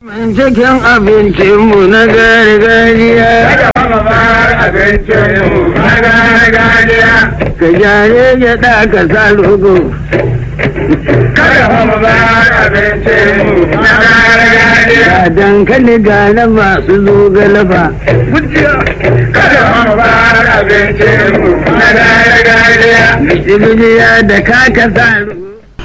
Cikin abincinmu na gargajiya. Kada mu bar abincinmu na gargajiya. Ka jare gyaɗa ka sa rogo. Kada mu bar abincinmu na gargajiya. Ga dankali ga na masu zogale ba. Kada mu bar abincinmu na gargajiya. Bijibijiya da kaka sa rogo.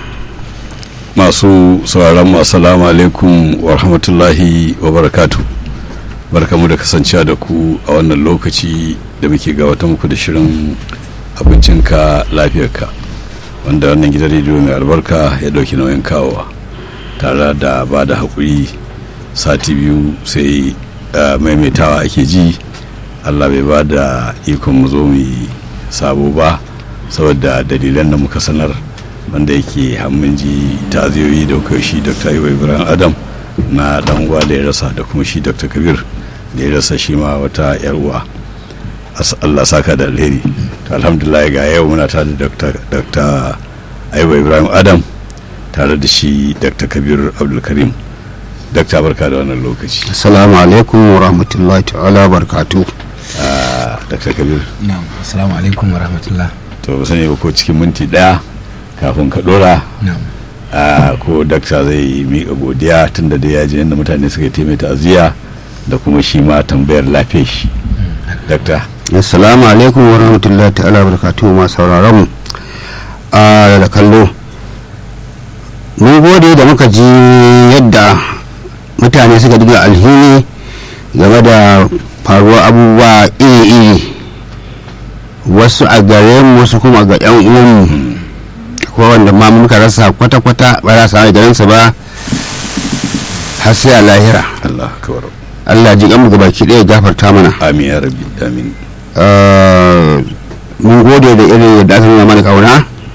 masu sauraron mu assalamu alaikum wa rahmatullahi wa barakatu barkamu da kasancewa da ku a wannan lokaci da muke gabata muku da shirin abincinka lafiyarka wanda wannan gidan rediyo mai albarka ya dauki nauyin kawowa tare da ba da haƙuri sati biyu sai uh, maimaitawa ake ji allah bai ba da ikon mu zo mu yi sabo ba saboda dalilan da muka sanar wanda yake hammin ji taziyoyi da kai shi dr iwa ibrahim adam na dan uwa da ya rasa da kuma shi dr kabir da ya rasa shi ma wata yar uwa allah saka da alheri to alhamdulillah ga yau muna tare da dr iwa ibrahim adam tare da shi dr kabir abdulkarim dr barka da wannan lokaci assalamu alaikum wa rahmatullahi ta'ala barkatu dr kabir na'am assalamu alaikum wa rahmatullah to sani ba ko cikin minti daya kafin ka dora na'am a ko dakta zai miƙa godiya tun da dai ya ji yadda mutane suka taimaka ta'aziyya da kuma shi ma tambayar lafiyar shi dakta assalamu alaikum wa rahmatullahi ta'ala barkatu ma sauraron mu a da kallo mun gode da muka ji yadda mutane suka diga alhini game da faruwar abubuwa iri-iri wasu a gare mu wasu kuma ga 'yan uwanmu ko wanda ma muka rasa kwata-kwata ba za su garinsa ba har sai a lahira Allah kawar allah ji mu gabaki ɗaya gafarta mana amin ya rabbi amin Uh, mun gode da irin yadda aka nuna mana kauna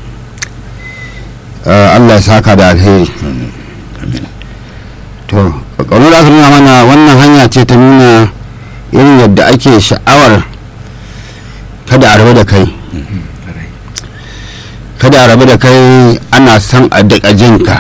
Uh, allah ya saka da alheri amin to kaunar da aka nuna mana wannan hanya ce ta nuna irin yadda ake sha'awar kada a rabu da kai kada a rabu da kai ana son a daƙa jinka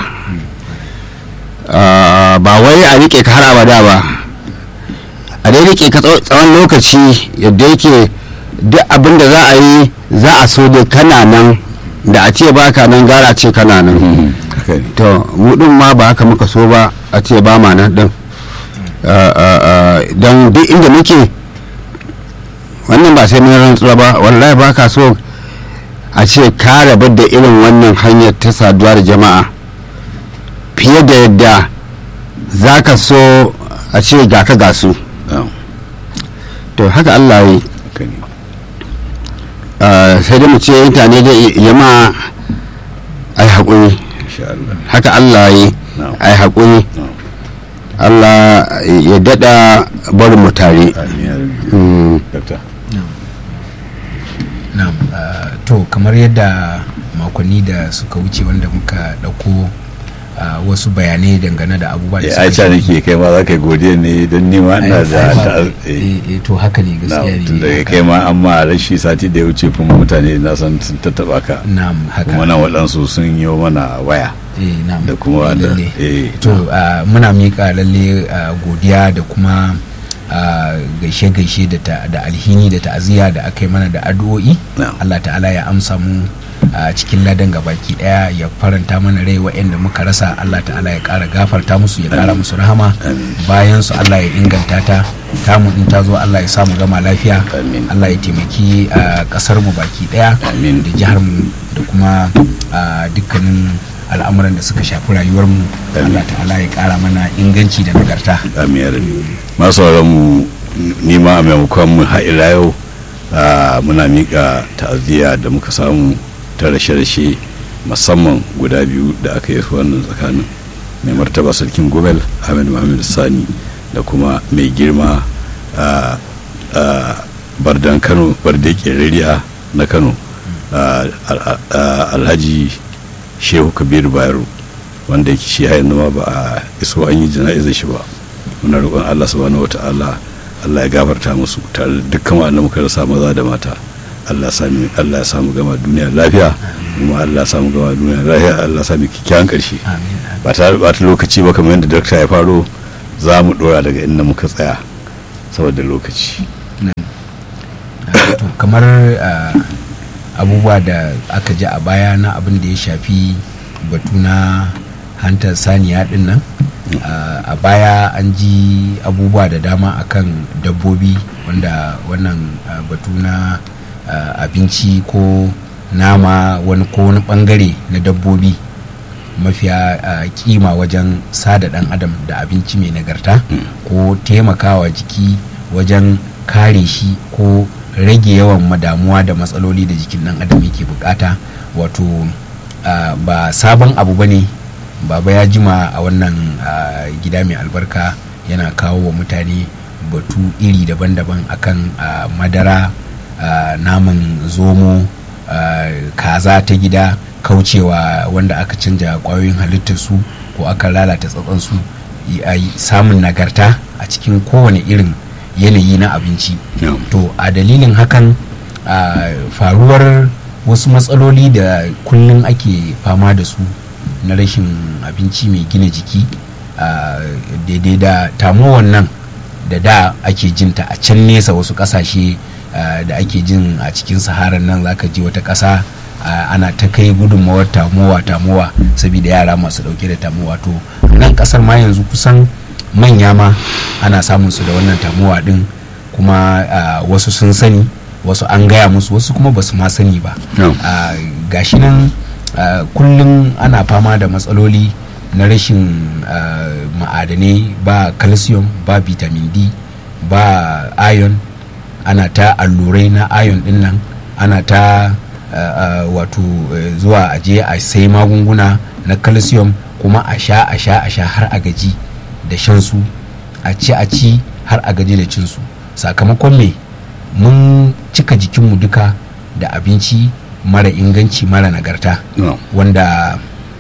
Uh, ba wai a rike ka har abada ba a dai rike ka tsaw- tsawon lokaci yadda yake duk abin da za a yi za a so dai kana nan da a ce ba ka nan gara ce kana nan haka ne to mu din ma ba haka muka so ba a ce ba ma nan din don duk inda muke wannan ba sai mun rantsuwa ba wallahi ba ka so a ce ka rabu da irin wannan hanyar ta saduwa da jama'a fiye da yadda za ka so a ce ga ka ga su na'am, to haka allah yi haka ne Uh, sai dai mu ce mutane da yama ai haƙuri insha Allah haka allah yi na'am ai haƙuri na'am allah ya daɗa barin mu tare amin ya rabbi Mm, dakta na'am ah, to kamar yadda makonni da suka wuce wanda muka ɗauko ah, wasu bayanai dangane da abubuwa da ya suka aicha shafi- nake kai ma za ka yi godiya ne don nima ina Ai, da ai, ta eh, eh, to haka ne gaskiya ne tun da haka. kai ma an ma rashi sati da ya wuce kuma mutane na san sun tattaba ka na'am haka kuma nan waɗansu sun yi mana waya eh, na'am da kuma eh, da lalle. eh to ah, muna miƙa lalle ah, godiya da kuma ah, gaishe-gaishe da ta- da alhini da ta'aziyya da aka yi mana da addu'o'i na'am. Allah ta'ala ya amsa mu a cikin ladan gabaki daya ya faranta mana rai waɗanda muka rasa Allah ta'ala ya ƙara gafarta musu ya ƙara musu rahama Amin. bayan su Allah ya inganta ta tamu in ta zo Allah ya samu gama lafiya Amin. Allah ya taimaki a ƙasar mu baki daya Amin. da jihar mu da kuma a dukkanin al'amuran da suka shafi rayuwar mu Amin. Allah ta'ala ya ƙara mana inganci da nagarta amin ya rabi masu mu ni ma a maimakon mu ila yau ah, muna miƙa ta'aziyya da muka samu ta rashe-rashe musamman guda biyu da aka yi wannan tsakanin mai martaba sarkin gobel ahmed muhammad sani da kuma mai girma ah, ah, bardan kano barde kerariya na kano ah, al- ah, alhaji shehu kabiru bayero wanda yake shi har yanzu ma ba a iso an yi jana'izar shi ba muna roƙon Allah subhanahu wata'ala Allah ya gafarta musu tare da dukkan wanda muka rasa maza da mata Allah ya sami Allah ya samu gama duniya lafiya kuma Allah ya samu gama duniya lafiya Allah ya sami kikkiawan ƙarshe amin ba tare da ɓata lokaci ba kamar yadda dakta ya faro za mu dora daga inda muka tsaya saboda lokaci to kamar ah, abubuwa da aka ji a baya na abin da ya shafi batu na hantar saniya din nan Ah, a baya an ji abubuwa da dama akan dabbobi wanda wannan ah, batu na ah, abinci ko nama wani ko wani bangare na dabbobi mafiya ah, kima wajen sada dan adam da abinci mai nagarta ko taimakawa jiki wajen kare shi ko rage yawan madamuwa da matsaloli da jikin dan adam yake bukata wato ah, ba sabon abu bane baba ya jima a wannan ah, gida mai albarka yana kawo wa mutane batu iri daban-daban akan ah, madara ah, naman zomo ah, kaza ta gida kaucewa wanda aka canja kwayoyin halittarsu ko aka lalata tsatsansu y- a yi samun nagarta a cikin kowane irin yanayi na abinci Yeah. to a dalilin hakan a faruwar wasu matsaloli da kullum ake fama da su na rashin abinci mai gina jiki a daidai da tamuwan nan da da ake jinta a can nesa wasu kasashe ah, da ake jin a cikin saharar nan zaka ji wata ƙasa ah, ana ta kai gudunmawar tamowa tamowa saboda yara masu ɗauke da tamowa to nan ƙasar ma yanzu kusan manya ma ana samun su da wannan tamowa ɗin kuma ah, wasu sun sani wasu an gaya musu wasu kuma basu ma sani ba Yeah. Ah, gashi nan ah, kullum ana fama da matsaloli na rashin ah, ma'adanai ba calcium ba vitamin d ba iron ana ta allurai na iron din nan ana ta ah, ah, wato eh, zuwa aje a sai magunguna na calcium kuma a sha a sha a sha har a gaji da shan su a ci a ci har a gaji da cin su sakamakon me mun cika jikinmu duka da abinci mara inganci mara nagarta No. wanda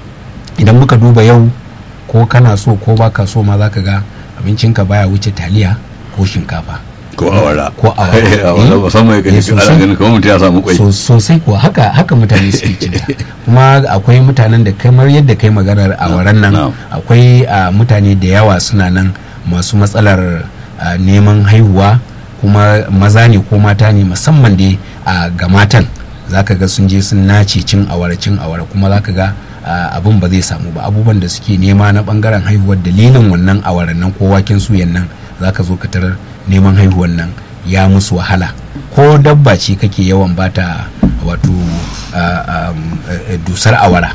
idan muka duba yau ko kana so ko baka so ma zaka ga abincinka baya wuce taliya ko shinkafa ko awara ko awara. awara Eh, musamman ya eh, gani ana sosai. ganin kamar mutum ya samu kwai So- sosai kuwa haka haka mutane suke cinta kuma akwai mutanen da kamar yadda kai maganar a waran nan na'am. akwai ah, mutane da yawa suna nan masu matsalar ah, neman haihuwa kuma maza ne ko mata ne musamman dai ah, ga matan zaka ga sun je sun nace cin awara cin awara kuma zaka ga ah, abin ba zai samu ba abubuwan da suke nema na bangaren haihuwar dalilin wannan awaran nan ko waken suyan nan zaka zo ka tarar neman haihuwan nan ya musu wahala ko dabba ce kake yawan bata wato ah, um, eh, eh, dusar awara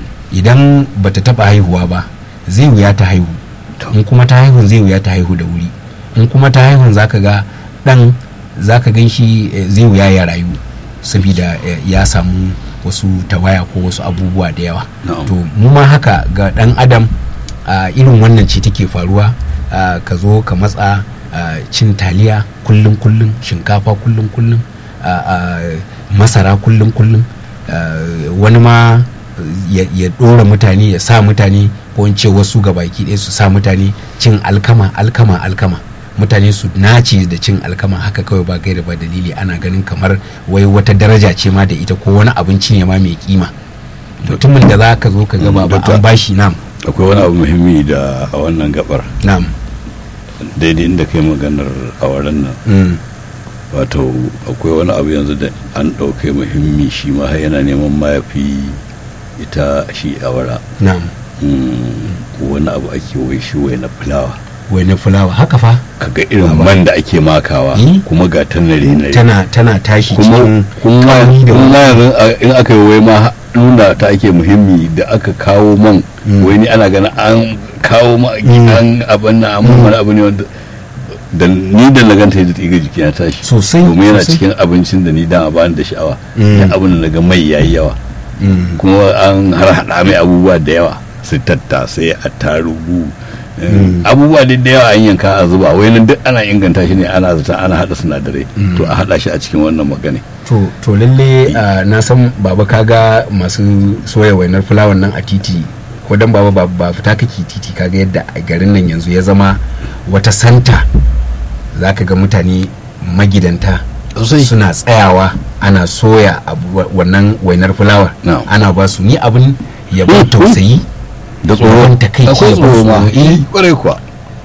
idan bata taba haihuwa ba zai wuya ta haihu in kuma ta haihun zai wuya ta haihu da wuri in kuma ta haihun zaka ga dan zaka gan shi eh, zai wuya ya rayu saboda eh, ya samu wasu tawaya ko wasu abubuwa da yawa Na'am. to mu ma haka ga dan adam a irin wannan ce take faruwa ah, ka zo ka matsa ah, cin taliya kullum kullum shinkafa kullum kullum ah, ah, masara kullum kullum ah, wani ma ya, ya dora mutane ya sa mutane ko in ce wasu ga baki ɗaya su sa mutane cin alkama alkama alkama mutane su nace da cin alkama haka kawai ba gaira ba dalili ana ganin kamar wai wata daraja ce ma da ita ko wani abinci ne ma mai kima mutumin da za ka zo ka gaba ba Dokta. an bashi nam akwai wani abu muhimmi da a wannan gabar nam daidai inda kai maganar awaran nan mm. wato akwai wani abu yanzu da an ɗauke muhimmi shi ma har yana neman mayafi ita shi awara nam Mm, wani abu ake wai shi wai na fulawa wani fulawa haka fa kaga irin Baba. man da ake makawa Eh? kuma ga ta nare nare tana tana tashi kuma cikin kuma kauri da kuma yanzu a- in aka yi wai ma nuna ta ake muhimmi da aka kawo man Mm. wai ni ana ganin an kawo ma Mm. an abin na amma wani abu ne wanda da ni da na ganta yadda tsiga jiki na tashi Sosai, domin yana sosai. cikin abincin da ni dama ba ni da sha'awa Mm. da abin da naga mai yayi yawa Mm. kuma an har hada mai abubuwa da yawa su tattasai a tarugu Mm. abubuwa dai da yawa an yanka a zuba wai nan duk ana inganta shi ne ana zata ana hada sinadarai Mm. to a hada shi a cikin wannan magana to to lalle ah, na san baba kaga masu soya wainar fulawan nan a titi ko dan baba ba, ba fita kake titi kaga yadda a garin nan yanzu ya zama wata santa zaka ga mutane magidanta Sosai. suna tsayawa ana soya abu- wa- wannan wainar fulawar Na'am. ana ba su ni abin ya ban Mm, mm. tausayi da Yawan takaici akwai da ban tsoro ma tsoro, eh. kwarai kuwa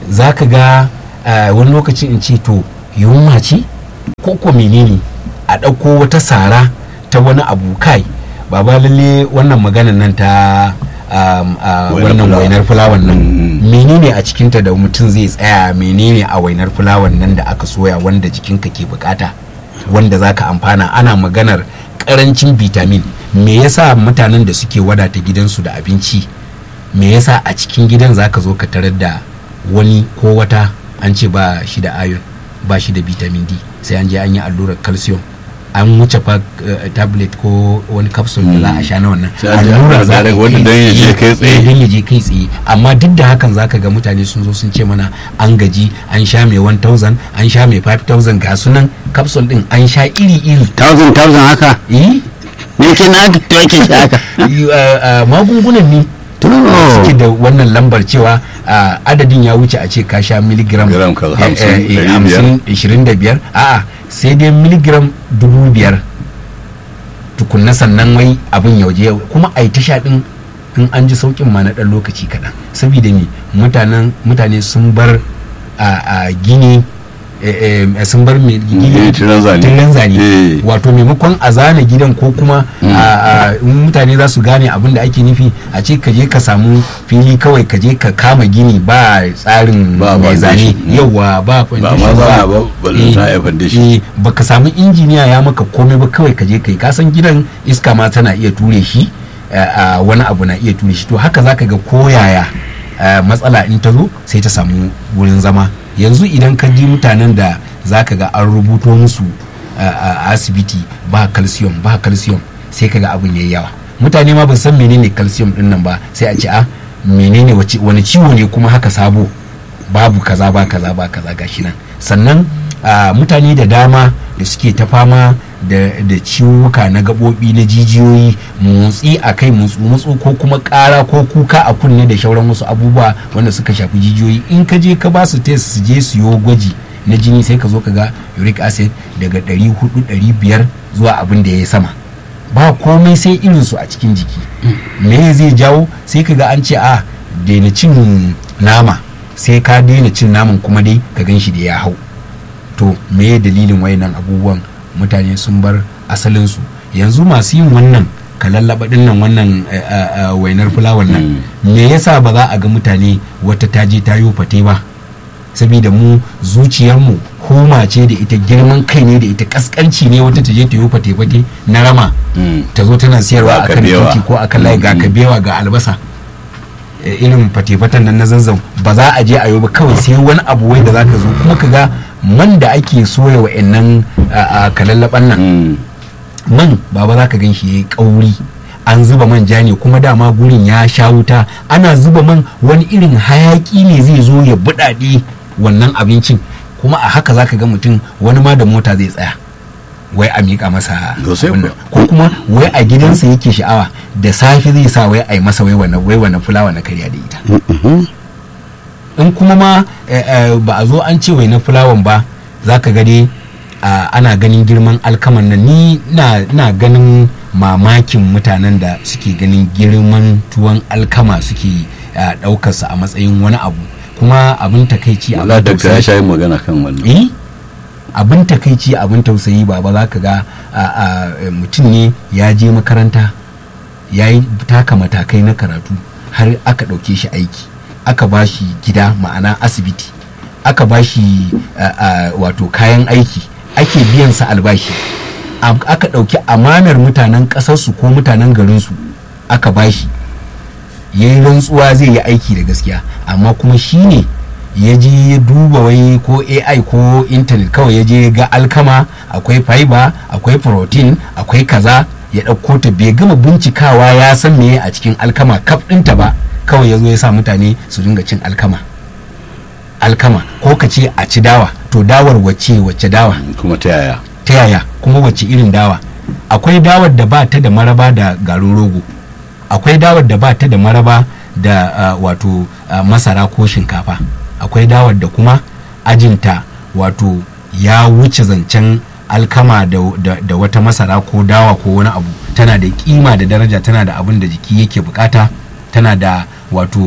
za ka ga ah, wani lokacin in ce to yunwa ce ko ko menene a ɗauko wata sara ta wani abu kai ba ba lalle wannan maganan nan ta um, ah, Wainar wannan fulawa. wainar fulawan nan Mm. menene a cikinta da mutum zai tsaya menene a wainar fulawan nan da aka soya wanda jikinka ke bukata wanda zaka amfana ana maganar karancin vitamin me yasa mutanen da suke wadata gidansu da abinci me yasa a cikin gidan zaka zo ka tarar da wani ko wata an ce ba shi da iron ba shi da vitamin d sai an je an yi allurar calcium an wuce fa eh, tablet ko wani capsule da za a sha na wannan Sai an je an allura za a direct yi wanda dan ya je kai tsaye. eh, dan ya je kai tsaye amma duk da hakan zaka ga mutane sun zo sun ce mana an gaji an sha mai 1000 an sha mai 5000 ga sunan capsule din an sha iri iri thousand thousand haka eh me ke na haka to ake shi haka y- uh, uh, magungunan ne to suke da wannan lambar cewa uh, adadin ya wuce a ce ka sha miligram Gram kaza, eh, hamsin, eh, eh, ɗari hamsin, ishirin da biyar a'a sai dai miligram dubu biyar tukunna sannan wai abin yauje kuma a yi tasha din in an ji saukin ma na ɗan lokaci kaɗan saboda me mutanen mutane sun bar a a gini eh, eh, sun bar me Eh, gini tiran zane. tiran zane Eh. wato maimakon a zana gidan ko kuma a- a- in mutane za su gane abin da ake nufi a ce ka je ka samu fili kawai ka je ka kama gini ba tsarin Ba mai zane foundation. yawa ba Ba ma zana ba, balle ta haifar da shi. ba ka samu injiniya ya maka komai ba kawai ka je kai ka san gidan iska ma tana iya ture shi a wani abu na iya ture shi to haka zaka ga koyaya eh, matsala in ta zo sai ta samu wurin zama yanzu idan ka ji mutanen da zaka ga an rubuto musu eh, a asibiti ba calcium ba calcium sai ka ga abin yayi yawa mutane ma ban san menene calcium din nan ba sai a ce a menene wace- wani ciwo ne kuma haka sabo babu kaza ba kaza ba kaza gashi nan sannan ah, mutane da dama da suke ta fama da, da ciwuka na gaɓoɓi na jijiyoyi motsi a kai motsu motsu ko kuma ƙara ko kuka a kunne da shauran wasu abubuwa wanda suka shafi jijiyoyi in ka je ka ba su test su je su yi gwaji na jini sai ka zo ka ga uric acid daga 400 500 zuwa abin da ya yi sama ba komai sai irinsu a cikin jiki me zai jawo sai ka ga an ce a daina cin nama sai ka daina cin naman kuma dai ka gan shi da ya hau to me dalilin wayannan abubuwan mutane sun bar asalinsu yanzu masu yin wannan ka lallaba dinnan wannan eh, eh, eh, wainar fulawan nan me yasa ba za a ga mutane wata ta je ta yi fate ba saboda mu zuciyarmu homa ce da ita girman kai ne da ita kaskanci ne wata ta je ta yi fate-fate na rama Mm. ta zo tana siyarwa Ga a kan kabewa. titi ko a kan layi ga Mm. kabewa ga albasa Eh, irin fate-faten nan na zanzan ba za a je a yi ba kawai sai wani abu wai da za ka zo kuma ka ga man da ake soya wa'annan a kalallaban nan Mm. man baba za ka gan shi ya yi kauri an zuba manja ne kuma dama gurin ya sha wuta ana zuba man wani irin hayaki ne zai zo ya buɗaɗe wannan abincin kuma a haka za ka ga mutum wani ma da mota zai tsaya wai a miƙa masa Sosai abin nan. kuwa. ko kuma wai a gidansa yake sha'awa da safe zai sa wai a yi masa wai wannan wai wannan fulawa na karya da ita in kuma ma eh, eh, ba a zo an ce wai na fulawan ba za ka gani ah, ana ganin girman alkaman nan ni na, na ganin mamakin mutanen da suke ganin girman tuwon alkama suke ah, ɗaukarsa a matsayin wani abu kuma abin takaici Allah abin da ya tausayi sha yin magana kan wannan eh abin takaici abin tausayi ba ba za ka ga a- a, mutum ne ya je makaranta ya yi taka matakai na karatu har aka ɗauke shi aiki aka ba shi gida ma'ana asibiti aka ba shi a, a, wato kayan aiki ake biyan sa albashi Am- aka ɗauki amanar mutanen ƙasarsu ko mutanen garinsu aka ba shi ya yi rantsuwa zai yi aiki da gaskiya amma kuma shi ne ya je ya duba wai ko ai ko intanet kawai ya je ga alkama akwai fiber akwai protein akwai kaza ya ɗauko ta bai gama bincikawa ya san me a cikin alkama kaf ɗinta ba kawai ya zo ya sa mutane su dinga cin alkama alkama ko ka ce a ci dawa to dawar wacce wacce dawa kuma ta yaya ta yaya kuma wacce irin dawa akwai dawar da ba ta da maraba da garin rogo akwai dawar da ba ta da maraba da ah, wato ah, masara ko shinkafa akwai dawar da kuma ajinta wato ya wuce zancen alkama da, da, da wata masara ko dawa ko wani abu tana da kima da daraja tana da abin da jiki yake bukata tana da wato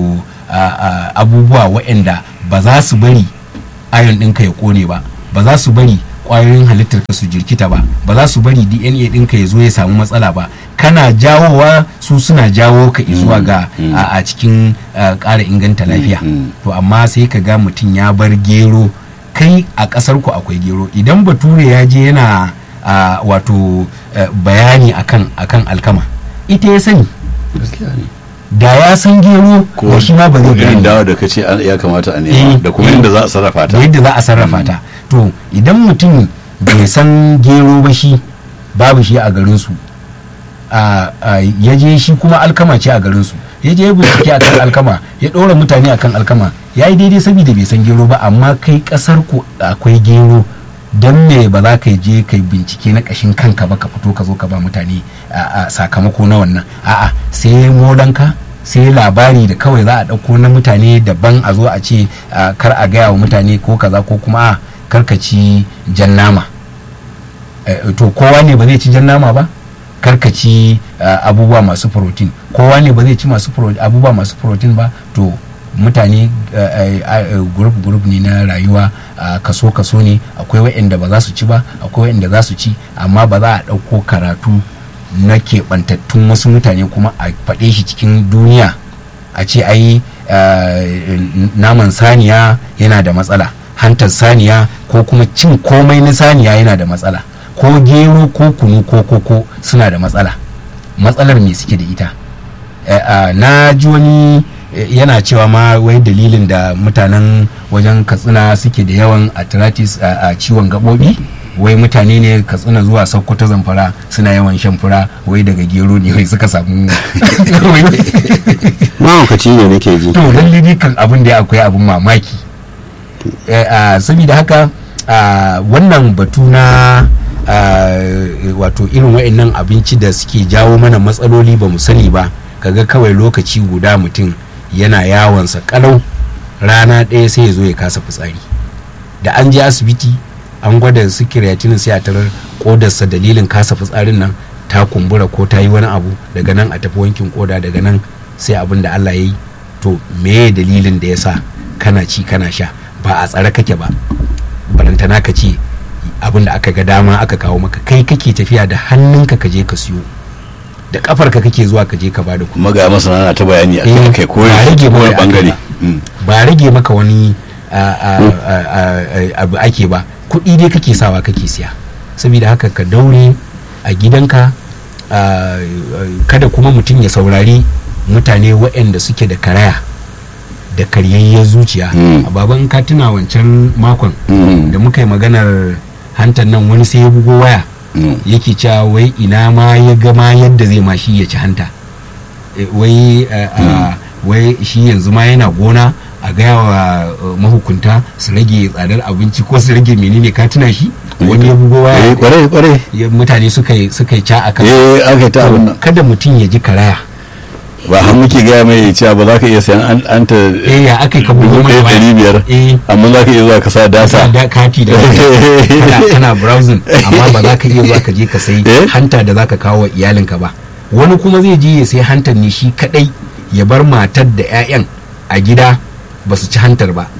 a- a- abubuwa waɗanda ba za su bari ayon ɗinka ya kone ba ba za su bari ƙwayoyin halittar ka su jirkita ba ba za su bari dna ɗinka ya zo ya samu matsala ba kana jawowa su suna jawo ka zuwa ga a a cikin a, ƙara inganta lafiya Mm. to amma sai ka ga mutum ya bar gero kai a ƙasar ku akwai gero idan bature ya je yana a, wato eh, bayani akan akan alkama ita ya sani gaskiya ne da ya san gero ko da shi ma ba zai ko irin gane dawa da kace an- ya kamata a Eh, nema da kuma eh. yadda za a sarrafa ta da yadda za a sarrafa ta to idan mutum bai san gero ba shi babu shi a garinsu a- a, ya je shi kuma alkama ce a garinsu ya je ya bincike akan alkama ya ɗora mutane akan alkama ya yi daidai saboda bai san gero ba amma kai ƙasar ku akwai gero don me ba za ka je ka yi bincike na ƙashin kanka ba ka fito ka zo ka ba mutane a- a sakamako na wannan a'a sai molanka sai labari da kawai za a ɗauko na mutane daban a zo a ce a, kar a gaya wa mutane ko kaza ko kuma a karkaci jan nama Eh, to kowa ne ba zai ci jan nama ba karkaci abubuwa masu protein kowa ne ba zai ci masu pro- abubuwa masu protein ba to mutane group group ne na rayuwa ah, kaso kaso ne akwai waɗanda ba za su ci ba akwai waɗanda za su ci amma ba za a ɗauko karatu na keɓantattun wasu mutane kuma a faɗe shi cikin duniya a ce ai ah, naman saniya yana da matsala hantar saniya ko kuma cin komai na saniya yana da matsala ko gero ko kunu ko koko suna da matsala matsalar me suke da ita Eh, ah, na ji wani eh, yana cewa ma wai dalilin da mutanen wajen katsina suke da yawan arthritis a ciwon gaɓoɓi wai mutane ne katsina zuwa sokoto zamfara suna yawan shan fura wai daga gero ne wai suka samu mahaukaci ne nake ji to lalle ni kan abin da akwai abin mamaki Eh, ah, saboda haka ah, wannan batu na ah, wato irin wa'annan abinci da suke jawo mana matsaloli ba mu sani ba kaga kawai lokaci guda mutum yana yawonsa kalau rana ɗaya sai ya zo ya kasa fitsari da an je asibiti an gwada su creatinine sai a tarar kodarsa dalilin kasa fitsarin nan ta kumbura ko ta yi wani abu daga nan a tafi wankin koda daga nan sai abin da Allah ya yi to me dalilin da ya sa kana ci kana sha ba a tsare kake ba barantana ka ce abin da aka ga dama aka kawo maka kai kake tafiya da hannunka ka je ka siyo da kafarka kake zuwa ka je ka bada kuɗi kuma ga masana na ta bayani a Eh, kan kai ko ba rage ko ba wani aka bangare ba. Mm. ba rage maka wani a- a- a- a- abu ake ba kuɗi dai kake sawa kake siya saboda haka ka daure a gidanka a- a- kada kuma mutum ya saurari mutane waɗanda suke da karaya da karyayyar zuciya Mm. a baban ka tuna wancan makon Mm. da muka yi maganar hantar nan wani sai ya bugo waya Mm. yake cewa wai ina ma ya gama yadda zai ma shi ya ci hanta Eh, wai eh, ah, wai shi yanzu ma yana gona a gaya wa eh, mahukunta su rage tsadar abinci ko su rage menene ka tuna shi wani ya bugo eh waya kwarai kwarai ya- mutane suka yi suka yi ca a kan eh aka yi ta abin nan kada mutum ya ji karaya ba har muke gaya mai cewa ba za ka iya sayan an an ta eh ya aka yi ka bugo dubu mai ɗaya ɗari waya biyar eh amma za ka iya zuwa ka sa sa data da kati da kana, kana browsing amma ba za ka iya zuwa ka je ka sai Eh? hanta da za ka kawo wa iyalinka ba wani kuma zai je ya sai hantar ne shi kadai ya bar matar da 'ya'yan a gida ba su ci hantar ba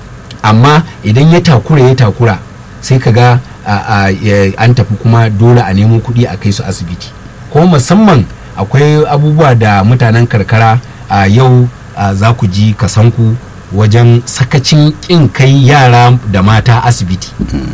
amma idan ya takura ya takura sai ka ga a- a- ya- an tafi kuma dole a nemo kuɗi a kai su asibiti ko musamman akwai abubuwa da mutanen karkara a yau a, za ku ji kasanku wajen sakacin ƙin kai yara da mata asibiti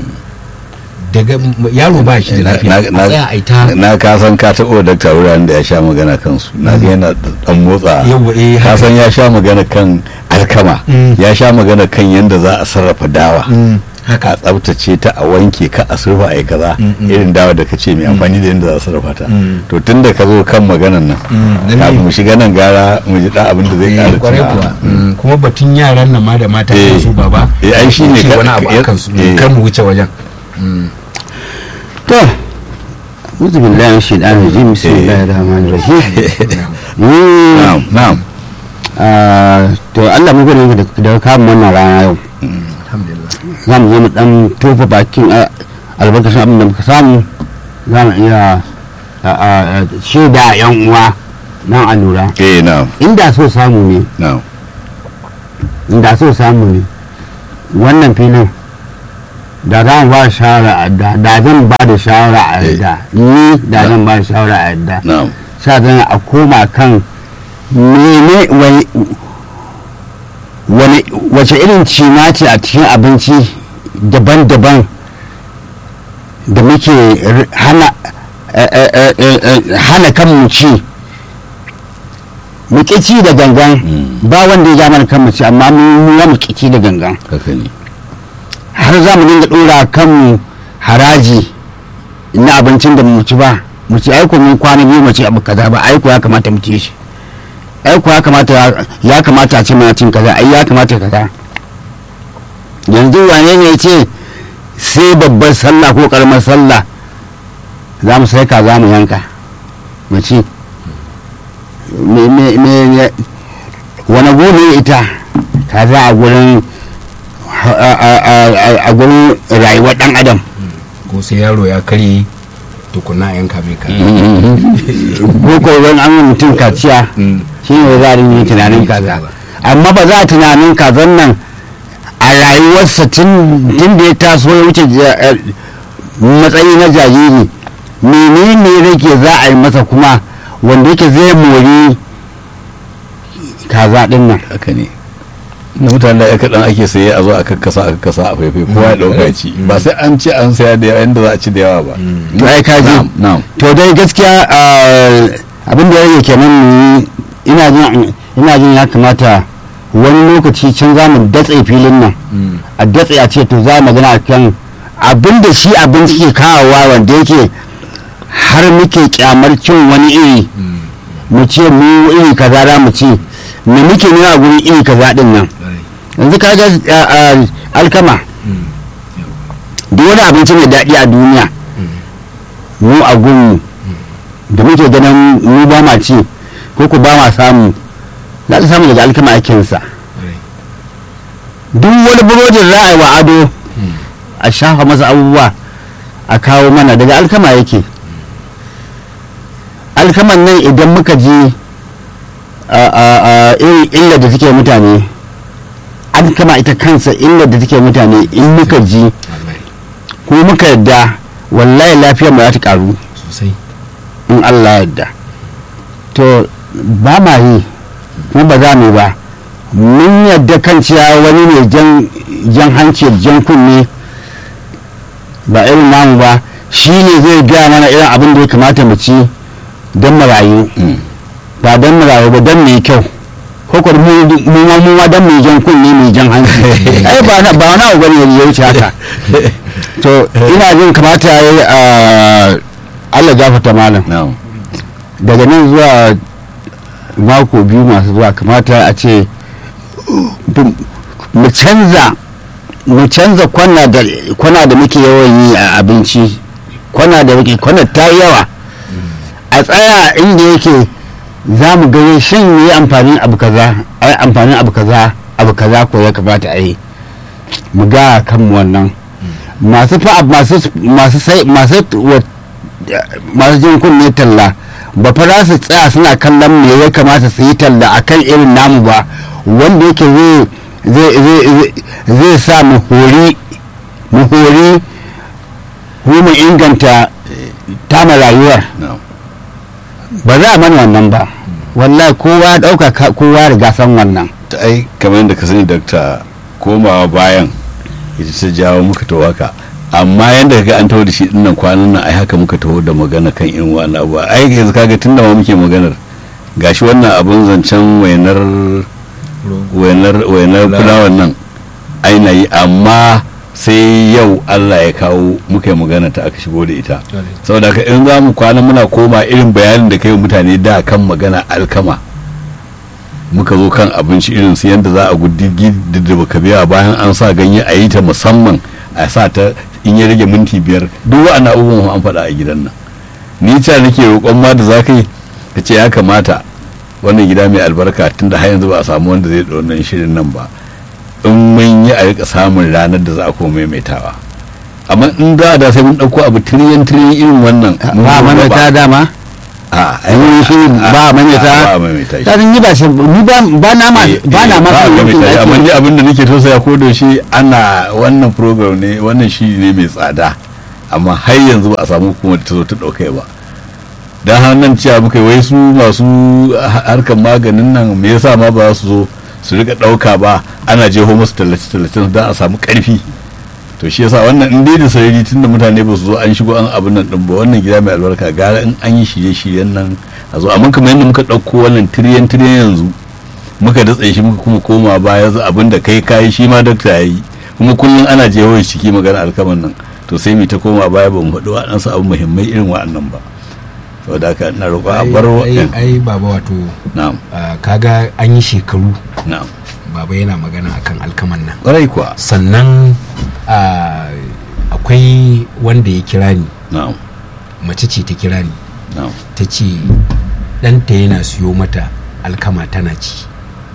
daga m- yaro ba shi da lafiya a tsaya a yi ta na ka san ka taɓa dakta wuraren da ya sha magana kansu na ga yana dan motsa Yawwa, eh, ka haka. san ya sha magana kan alkama Mm. ya sha magana kan yadda za a sarrafa dawa Mm, a haka tsabtace ta a wanke ka a surfa a yi kaza Mm, mm. irin dawa da kace mai amfani da yadda za a sarrafa ta Mm. to tun da ka zo kan maganan nan Mm, lalle. kafin mu shiga nan gara mu ji da abin da zai Eh, ƙara kwarai tunawa. kuwa Mm, kuma batun yaran nan ma da mata Eh. su baba Eh, ai shi ne ce ka- wani abu ka- akan su eh. kar mu wuce wajen Mm. to uzu billahi min shaitanir rajim bismillahir rahmanir rahim Mm, na'am na'am ah, to Allah mu gode maka da da kamun wannan rana yau alhamdulillah za mu zo mu dan tofa bakin ah, albarkacin abin da muka samu za mu iya ah, ah, shaida yan uwa nan a lura eh na'am inda so samu ne na'am da so samu ne wannan filin da za mu ba shawara a yadda da zan ba da shawara a Eh. yadda ni da Na. zan ba da shawara a yadda na'am sa zan a koma kan mene wai wani wace irin cima ce a cikin abinci daban-daban da muke r- hana eh, eh, eh, eh, eh, hana kanmu ci mu ƙi ci da gangan Mm. ba wanda ya ja mana kanmu ci amma mu ya mu ƙi ci da gangan haka ne har za mu dinga ɗora kanmu haraji na abincin da mu ci ba mu ci aiko mun kwana biyu mu ci abu kaza ba aiko ya kamata mu ci shi aiko ya kamata ya kamata a ce mana cin kaza ai ya kamata kaza yanzu wane ne ya ce sai babbar sallah ko karamar sallah za mu sai kaza mu yanka mu ci me me me wani gune ita kaza a gurin a- a- a- a gurin rayuwar dan adam ko sai yaro ya karye tukuna yanka mai ka ko ko wani an yi mutum kaciya shi ne za a yi tunanin kaza amma ba za a tunanin kazan nan a rayuwarsa tun tun da ya taso ya wuce ja- eh, matsayi na jariri menene rake za a yi masa kuma wanda yake zai mori kaza din nan haka ne na mutane da kaɗan ake saye a zo a kakkasa a kakkasa a faifai kowa ya ɗauka ya ci ba sai an ce an saya da yawa yadda za a ci da yawa ba to ai ka ji na'am na'am to dai gaskiya ah, abin da ya rage kenan mu yi, ina jin ina jin ya kamata wani lokaci can za mu datse filin nan a datse a ce to za mu magana kan abin da shi abinci ke kawowa wanda yake har muke kyamar cin wani iri mu ce mu iri kaza za mu ci me muke nuna a gurin iri kaza din nan yanzu ka ga ah, ah, alkama duk wani abinci mai daɗi a duniya mu a gunmu da muke ganin mu ba ma ci ko ku ba ma samu za ka samu daga alkama aikinsa duk wani burodin za a yi wa ado a shafa masa abubuwa a kawo mana daga alkama yake alkaman nan idan muka ji a- a- a irin illar da take mutane alkama ita kansa illar da take mutane in muka ji ko muka yadda wallahi lafiyar mu za ta karu sosai in Allah yadda to ba ma yi kuma ba za mu ba mun yadda kan cewa wani ne jan jan hanci jan kunne ba irin namu ba shi ne zai gaya mana irin abin da ya kamata mu ci don mu rayu Mm. ba don mu rayu ba don mu yi kyau ko kuma mu mu ma mu ma don mu yi jan kunne mu yi jan hanci ai ba na ba wani abu bane ya wuce haka to ina jin kamata ya yi a Allah gafarta malam na'am daga nan zuwa mako biyu masu zuwa kamata a ce bu- mu canza mu canza kwana da kwana da muke yawan yi a abinci kwana da muke kwana ta yi yawa a tsaya inda yake za mu gani shin yi amfanin abu kaza ai amfanin abu kaza abu kaza ko ya kamata a yi mu ga kanmu wannan masu fa masu masu sai masu wa- masu jin kunne talla ba fa za su tsaya suna kallon me ya kamata su yi talla akan irin namu ba wanda yake zai zai zai zai- zai sa mu hori mu hori ko mu inganta tama rayuwar na'am ba za a mana wannan ba wallahi kowa ya dauka ka- kowa ya riga san wannan ta ai kamar yadda ka sani dakta komawa bayan ita ta jawo muka taho haka amma yadda kaga an taho da shi dinnan kwanan nan ai haka muka taho da magana kan irin wannan abu ai yanzu kaga tun da ma muke maganar gashi wannan abun zancen wainar wainar wainar fulawan nan ai na yi amma sai yau Allah ya kawo muka yi magana ta aka shigo da ita saboda haka in za mu kwana muna koma irin bayanin da kai wa mutane da kan magana alkama muka zo kan abinci irin su yadda za a guddigi da baka biya bayan an sa ganye a yi ta musamman a sa ta in ya rage minti biyar duk wa'annan abubuwan an faɗa a gidan nan ni ta nake roƙon ma da za ka yi ka ce ya kamata wannan gida mai albarka tun da har yanzu ba a samu wanda zai ɗau wannan shirin nan ba in mun yi a rika samun ranar da za a koma maimaitawa amma in za a da sai mun ɗauko abu tiriyan tiriyan irin wannan mun ba zo mana gaba. ta dama a Ai, shi ba a maimaita. ba a maimaita shi ta ni ba shi ni ba ba na ma Eh, ba na eh, ma ba a son maimaita shi yankin amma ake- ni abin da nake tausaya ko da shi ana wannan program ne wannan shi ne mai tsada amma har yanzu ba a samu hukumar da ta zo ta ɗauka ba dan hannun cewa muka yi wai su masu ha- harkar maganin nan me yasa ma ba za su zo su rika ɗauka ba ana jeho musu tallace-tallacen don a samu ƙarfi to shi yasa wannan in dai da sarari tun da mutane ba su zo an shigo an abin nan din ba wannan gida mai albarka gara in an yi shirye-shiryen nan a zo amma kamar yadda muka ɗauko wannan tiriyan tiriyan yanzu muka datse shi muka kuma koma baya yanzu abin da kai kayi shi ma dakta ya yi kuma kullum ana jeho shi ciki magana alkaman nan to sai mu ta koma baya ba mu faɗi waɗansu abu muhimmai irin waɗannan ba saboda haka ina roƙo a bar ai waɗin ai baba wato na'am ah, kaga an yi shekaru na'am baba yana magana akan alkaman nan ƙwarai kuwa sannan ah, akwai wanda ya kira ni na'am mace ce ta kira ni na'am ta ce ɗanta yana siyo mata alkama tana ci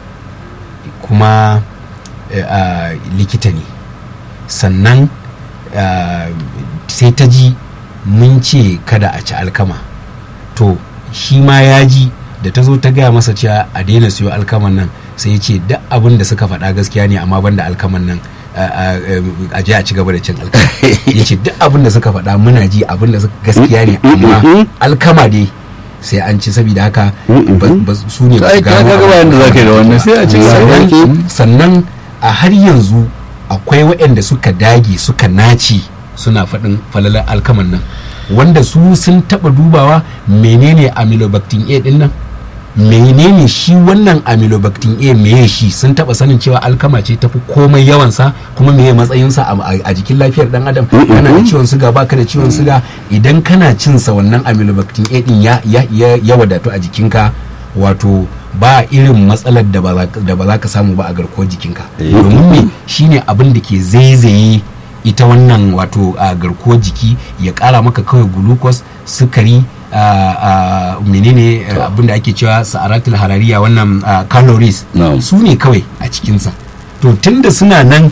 kuma eh, ah, likita ne sannan ah, sai ta ji mun ce kada a ci alkama to shi ma ya ji da ta zo ta gaya masa cewa a daina siyo alkaman nan sai ya ce duk abin da suka faɗa gaskiya ne amma banda alkaman nan a- a a je a ci gaba da cin alkama ya ce duk abin da suka faɗa muna ji abin da suka gaskiya ne amma alkama dai sai an ci saboda haka ba- ba- su ne ba ai su ka gano ga bayan da zaka yi da wannan sai a ci sannan, gaba sannan a har yanzu akwai waɗanda suka dage suka naci suna faɗin falalar alkaman nan wanda su sun taɓa dubawa menene amylobactin a ɗin nan menene shi wannan amylobactin a meye shi sun taɓa sanin cewa alkama ce tafi komai yawansa kuma meye matsayinsa a, a- a jikin lafiyar ɗan adam kana da ciwon suga baka da ciwon suga idan kana cinsa wannan amylobactin a ɗin ya, ya, ya, ya wadatu a jikinka wato ba irin matsalar da ba za- da ba za ka samu ba a garkuwar jikinka Eh. domin me shine abin da ke zaizaye ita wannan wato a garkuwar jiki ya kara maka kawai glucose sukari a- a menene eh, abin da ake cewa sa'aratul harariya wannan ah, calories Na'am. su ne kawai a cikinsa to tunda suna nan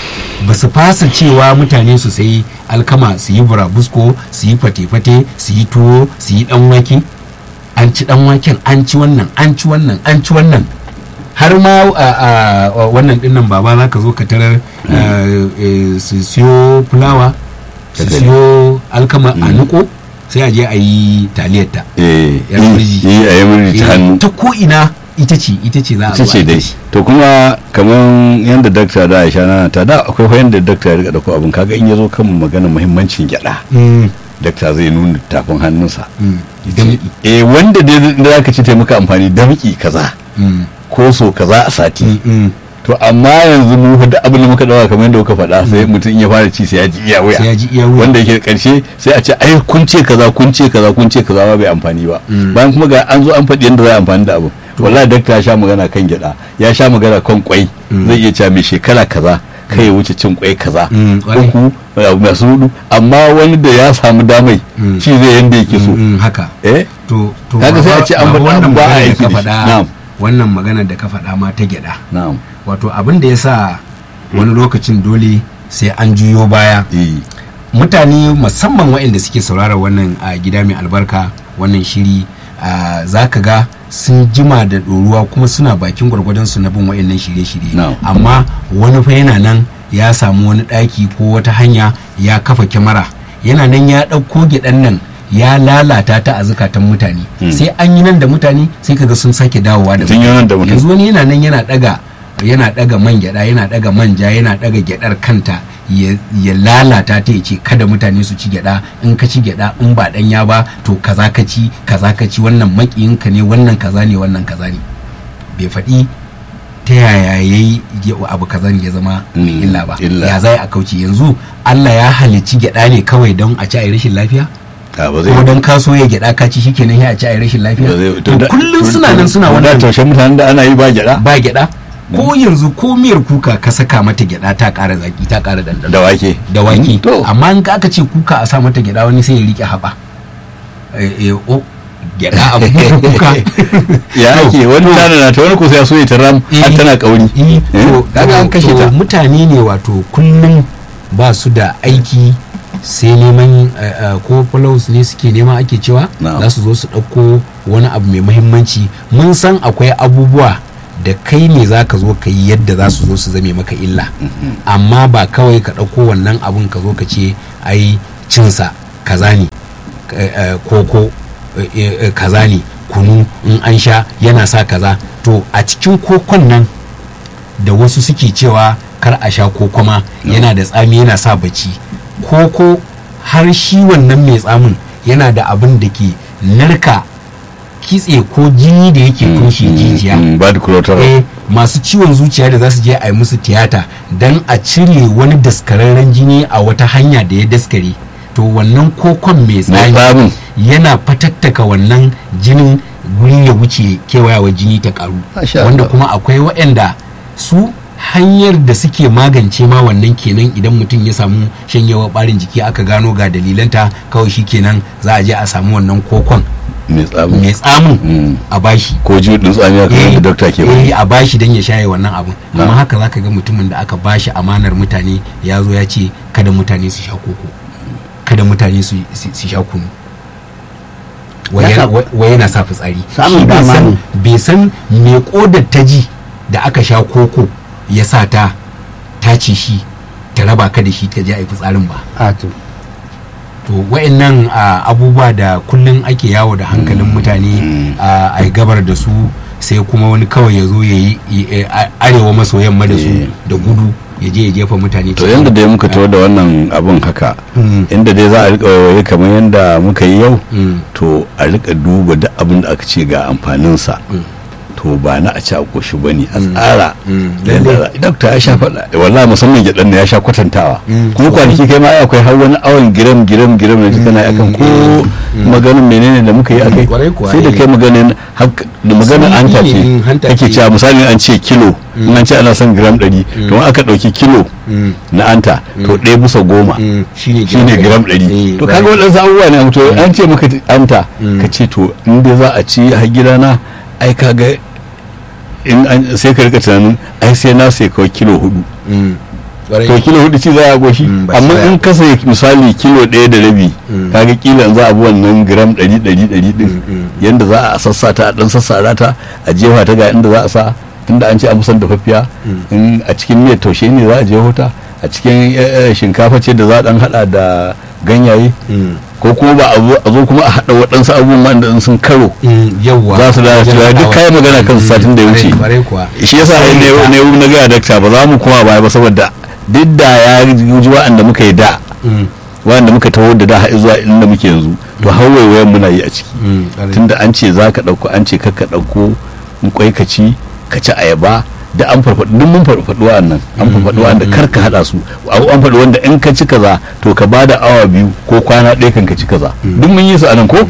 ba su fasa cewa mutane su sayi alkama su yi burabusko su yi fate-fate su yi tuwo su yi dan wake an ci dan waken an ci wannan an ci wannan an ci wannan har ma a a wannan dinnan baba za ka zo ka tarar eh, eh, su siyo fulawa su Haka ne. siyo alkama a niko sai a je a yi taliyarta eh Yar murji. yi a yi murji ta hannu ta ko ina ita ce ita ce za a ita zo a ce yi dai shi. to kuma kamar yadda dakta da aisha na ta da akwai fa yadda dakta ya rika dauko abin kaga in ya zo kan magana muhimmancin gyada Mm, dakta zai nuna tafin hannunsa mm, Yace, eh wanda dai da zaka ci taimaka amfani damki kaza mm, ko so kaza a sati mm, mm. to amma yanzu mu fa duk abin da muka dawa kamar yadda kuka faɗa sai mutum in ya fara ci sai ya ji iya wuya sai ya ji iya wuya wanda yake karshe sai a ce ai kun ce kaza kun ce kaza kun ce kaza ba bai amfani ba Mm. bayan kuma ga an zo an faɗi yadda za a amfani da abu wallahi dakta ya sha magana kan gyada ya sha magana kan kwai Mm. zai iya cewa mai shekara kaza kai ya wuce cin kwai kaza Mm, kwarai. uku abu masu hudu amma wani da ya samu damai Mm. ci zai yanda yake so Mm, mm, haka eh to to Kaga sai a baba- ce an baba faɗa wannan abu ba a magana da aiki ka da shi. faɗa Na'am. wannan magana da ka faɗa ma ta gyada na'am wato abin da ya sa wani lokacin dole sai an juyo baya eh mutane musamman waɗanda suke saurara wannan a gida mai albarka wannan shiri a, za ka ga sun jima da ɗoruwa kuma suna bakin gwargwadon su na bin waɗannan shirye-shirye Na'am. amma wani fa yana nan ya samu wani ɗaki ko wata hanya ya kafa kyamara yana nan ya ɗauko gyaɗan nan ya lalata ta a zukatan mutane Hmm. sai an yi nan da mutane sai kaga sun sake dawowa da Sun yi nan da mutum. yanzu wani yana nan yana ɗaga yana ɗaga man gyaɗa yana ɗaga manja yana ɗaga gyaɗar kanta ya ya lalata ta ya ce kada mutane su ci gyada in ka ci gyada in ba danya ba to kaza ka ci kaza ka ci wannan makiyinka ne wannan kaza ne wannan kaza ne bai faɗi ta yaya ya yi abu kaza ne ya zama mai Mm, illa ba illa. ya zai a kauce yanzu Allah ya halicci gyada ne kawai don a ci a yi rashin lafiya a ba ko don ka so ya gyada ka ci shikenan ya a ci a yi rashin lafiya ba zai- to da- kullum to- suna to- nan suna to da wannan taushen mutanen da ana yi ba gyada ba gyada ko yanzu ko miyar kuka ka saka mata gyada ta ƙara zaki ta ƙara dandano da wake da wake to amma in aka ce kuka a sa mata gyada wani sai ya rike haɓa Eh, eh, o gyada a kuka ya ake wani tana na ta wani kusa ya so ya taram har Eh, tana kauri eh, Eh, to- kaga an kashe to ta mutane ne wato kullum ba su da aiki sai neman eh, eh, ko follows ne suke nema ake cewa Na'am. za su zo su ɗauko wani abu mai muhimmanci mun san akwai abubuwa da kai ne za ka zo ka yi yadda za su zo su zame maka illa amma ba kawai ka ɗauko wannan abun ka zo ka ce ai cinsa kaza ne eh, eh, koko eh, eh, kaza ne kunu in an sha yana sa kaza to a cikin kokon nan da wasu suke cewa kar a sha koko ma yana da tsami yana sa bacci koko har shi wannan mai tsamin yana da abin da ke narka kitse ko jini da yake toshe jijiya ba da kulotar eh masu ciwon zuciya da za su je a yi musu tiyata don a cire wani daskararren jini a wata hanya da ya daskare to wannan kokon mai mai tsami tsamin yana fatattaka wannan jinin guri ya wuce kewayawa jini ta karu Masha wanda Allah. kuma akwai waɗanda su hanyar da suke magance ma wannan kenan idan mutum ya samu shanyewa ɓarin jiki aka gano ga dalilanta kawai shi kenan za a je a samu wannan kokon mai tsamin mai tsamin Mm. a bashi ko jiɗin tsami haka Eh, yadda dokta ke eh, ba a bashi don ya shaye wannan abun Na. amma haka zaka ga mutumin da aka bashi amanar mutane ya zo ya ce kada mutane su sha koko kada mutane su su- su sha kunu wai Ya yana- sa- wai- wai yana sa fitsari Samun Shi bai dama san- ne. bai san me kodar ta ji da aka sha koko ya sa ta tace shi ta raba ka da shi ta je a yi fitsarin ba a to to wa'annan ah, abubuwa da kullum ake yawo da hankalin mutane ah, a yi gabar da su sai kuma wani kawai ya zo ya yi yi- a- arewa maso yamma da su Eh. da gudu ya je ya jefa mutane to cikin- yanda dai muka tawo da wannan abun haka Mm. inda dai za a rika waye kamar yanda muka yi yau Mm. to a rika duba duk abin da aka ce ga amfaninsa Mm. to ba na a ci a koshi ba ne a tsara Mm. yadda za- dokta ya sha faɗa wallahi musamman gyaɗan na ya sha kwatantawa Mm. kuma kwanaki kai ma ai akwai har wani awon giram giram giram da kana akan ko maganin menene da muka yi akai Kwarai kuwa, sai da eh. kai maganin hak- da maganin Sun hanta yi ne, ce hanta kake ce. cewa misali an ce kilo in an ce ana son gram ɗari to in aka ɗauki kilo Mm. na anta to ɗaya bisa goma Mm. shine shine gram ɗari Eh, to kaga right. waɗansu abubuwa ne to an ce maka anta Mm. ka ce to in dai za a ci har gidana ai kaga in an sai ka rika tunanin ai sai na sai kawai kilo hudu Mm. Kwarai. to kilo hudu ci za a goshi Mm, ba shi amma ba. in ka sai misali kilo ɗaya da rabi Mm. kaga kila in za a bi wannan gram ɗari ɗari ɗari ɗin Mm, mm. yanda za a sassata a ɗan sassara ta a jefa ta ga inda za a sa tunda an ce a musan dafaffiya in a cikin miyar taushe ne za a jeho ta a cikin eh, eh, shinkafa ce da za a ɗan haɗa da ganyaye Mm. ko kuma ba a zo- a zo kuma a haɗa waɗansu abubuwan da in sun karo Mm. yawwa za su lalace Wajen duk haɗawa. kayan magana kan Mm. satin da ya wuce Kwarai- kwarai kuwa shi yasa Sai ne ta- ne na gaya dakta ba za mu koma baya ba saboda duk da ya ji wa'anda muka yi da Mm. wa'anda muka taho da da har zuwa inda muke yanzu to har waiwayen muna yi a ciki Mm. Kwarai. tunda an ce za ka ɗauko an ce kakka ɗauko in kwai ka ci ka ci ayaba da an farfaɗu duk mun farfaɗu wa'annan an farfaɗu wa'anda kar ka haɗa su an an faɗi wanda in ka ci kaza to ka ba da awa biyu ko kwana ɗaya kan ka ci kaza duk mun yi su anan ko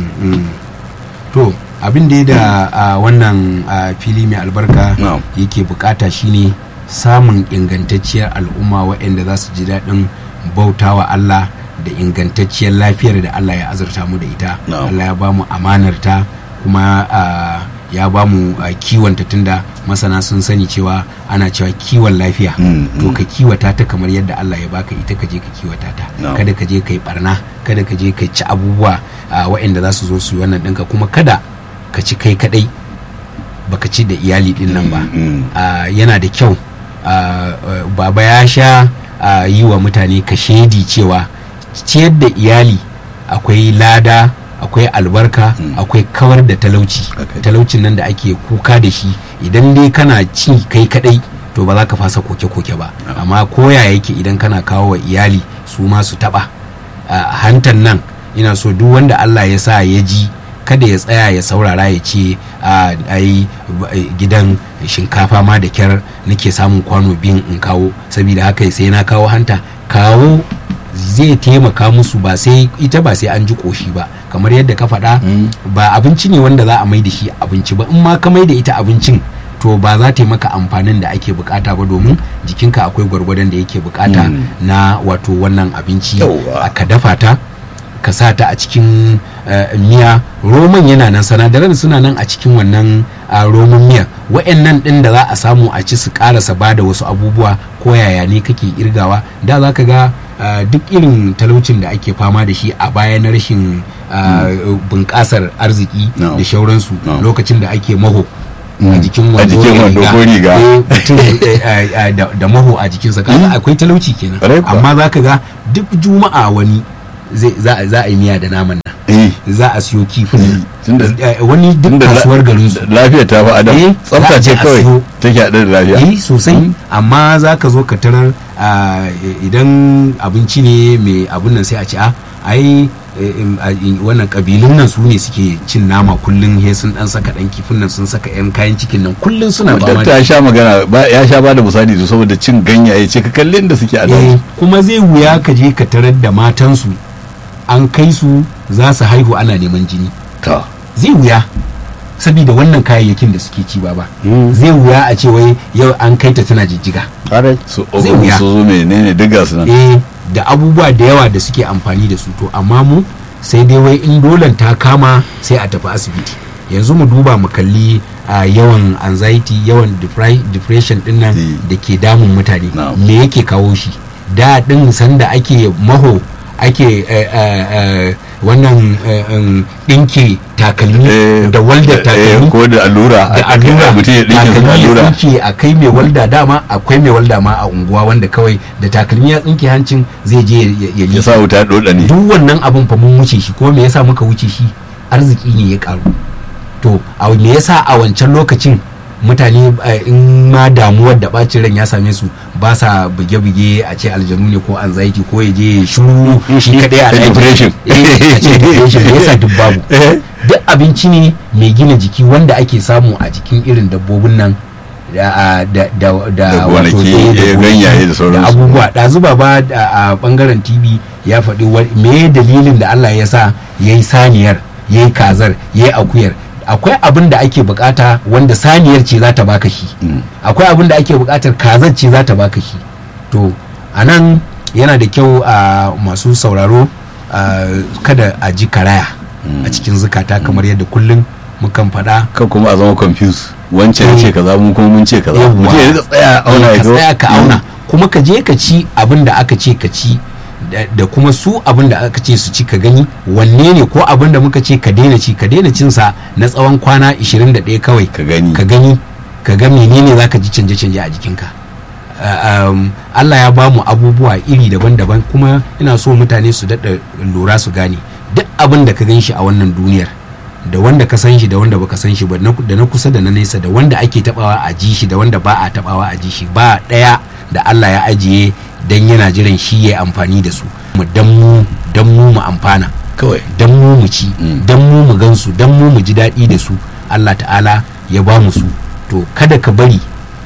to abin da ya da a wannan a, fili mai albarka Na'am. yake bukata shine samun ingantacciyar al'umma waɗanda za su ji daɗin bautawa Allah da ingantacciyar lafiyar da Allah ya azurta mu da ita Na'am. Allah ya ba mu amanar ta kuma a, ya ba mu a, kiwonta tunda masana sun sani cewa ana cewa kiwon lafiya Mm, to mm. ka kiwata ta kamar yadda Allah ya baka ita ka je ka kiwata ta Na'am. kada ka je ka yi barna kada ka je ka ci abubuwa a, waɗanda za su zo su yi wannan ɗinka kuma kada ka ci kai kadai baka ci da iyali din nan ba Mm. Ah, yana da kyau ah, ah, baba ya sha ah, yi wa mutane ka shaidi cewa ciyar da iyali akwai lada akwai albarka akwai kawar da talauci Okay. talaucin nan da ake kuka da shi idan dai kana ci kai kadai to ba za ka fasa koke-koke ba amma koya yake idan kana kawo wa iyali su ma su taba a hantan nan ina so duk wanda Allah ya sa ya ji kada ya tsaya ya saurara ya ce a ai ba- ai, gidan shinkafa ma da kyar nake samun kwano biyun in kawo saboda haka sai na kawo hanta kawo zai taimaka musu ba sai ita ba sai an ji koshi ba kamar yadda ka faɗa ba abinci ne wanda za a mai da shi abinci ba in ma ka mai da ita abincin to ba za ta yi maka amfanin da ake bukata ba domin jikinka akwai gwargwadon da yake bukata Mm. na wato wannan abinci Yauwa. ka dafa ta ka sa ta a cikin eh, miya roman yana nan sanadaran suna nan a cikin wannan ah, roman miya wa'annan din da za a samu a ci su karasa ba da wasu abubuwa ko yaya ne kake irgawa da za ka ga ah, duk irin talaucin da ake fama da shi a baya na rashin ah, bunƙasar arziki No. da shauransu No. lokacin da ake maho a Mm. jikin A wando jikin da wando ko riga. Eh, mutum eh, eh, eh, da da maho a jikinsa kaga akwai talauci kenan Ƙwarai kuwa. amma za ka ga duk juma'a wani zai- za a- za a yi miya da naman nan eh za a siyo kifin nan tunda Eh, wani duk tunda la- kasuwar garin su lafiya ta fa adam Eh, tsafta za a ce je a kawai siyo. take haɗe da lafiya eh sosai amma za ka zo ka tarar ah, idan abinci ne mai abun nan sai a ce a ai eh, em, a- in- wannan kabilun nan su ne suke cin nama kullum he sun dan saka dan kifin nan sun saka yan kayan cikin nan kullum suna ba dakta ya sha magana ba- ya sha bada misali da saboda cin ganyaye ce ka kallin da suke a eh, daji kuma zai wuya ka je ka tarar da matansu an kai su za su haihu ana neman jini ta zai wuya saboda wannan kayayyakin da suke ci ba ba zai wuya a ce wai yau an kai ta tana jijjiga ƙwarai su Zai ogun wuya. su zo menene duk ga su nan eh da abubuwa da yawa da suke amfani da su to amma mu sai dai wai in dolan ta kama sai a tafi asibiti yanzu mu duba mu kalli a yawan anxiety yawan depri- depression din nan Eh. da ke damun mutane Na'am. me yake kawo shi da din sanda ake maho ake eh, eh, eh, wannan eh, em, ɗinke takalmi Eh, da waldar eh, takalmi ko da allura da allura mutum ya dinke takalmi ya allura tsinke a kai mai walda dama akwai mai walda ma a unguwa wanda kawai da takalmi ya tsinke hancin zai je ya- ya ya sa wuta doda ne duk wannan abin fa mun wuce shi ko me yasa muka wuce shi arziki ne ya karu to a me yasa a wancan lokacin mutane eh, in ma damuwar da bacin ran ya same su ba sa buge-buge a ce aljanu ne ko anxiety ko ya je ya shiru shi kadai a ɗaki. Depression. Eh, a ce depression me yasa duk babu Eh. duk abinci ne mai gina jiki wanda ake samu a jikin irin dabbobin nan da da da Da wato, gonaki, eh, da eh, gonaki, ganyaye da sauransu. abubuwa ɗazu ba a bangaren tv ya faɗi wa- me dalilin da Allah ya sa ya yi saniyar ya yi kazar ya yi akuyar akwai abin da ake bukata wanda saniyar ce za ta baka shi akwai abin da ake bukatar kazar ce za ta baka shi to a nan yana da kyau a masu sauraro a, kada a ji karaya a cikin zukata kamar yadda kullum mukan faɗa kan kuma a zama confused wancan ya ce kaza mu kuma mun ce kaza Yawwa. mutum ya rika tsaya auna Eh, ya ka ga- tsaya ka auna kuma ka je ka ci abin da aka ce ka ci da- da kuma su abin da aka ce su ci ka gani wanne ne ko abin da muka ce ka daina ci ka daina cin sa na tsawon kwana 21 kawai ka gani ka gani ka ga menene zaka ji canje-canje a jikinka Uh, um, Allah ya ba mu abubuwa iri daban-daban kuma ina so mutane su daɗa lura su gane duk abin da ka gan shi a wannan duniyar da wanda ka san shi da wanda baka san shi ba na- da na kusa da na nesa da wanda ake tabawa a ji shi da wanda ba a tabawa a ji shi ba ɗaya da Allah ya ajiye dan yana jiran shi ya amfani da su mu dan mu dan mu mu amfana kawai dan mu mu ci Mm. dan mu mu gansu dan mu mu ji daɗi da su Allah ta'ala ya ba mu su to kada ka bari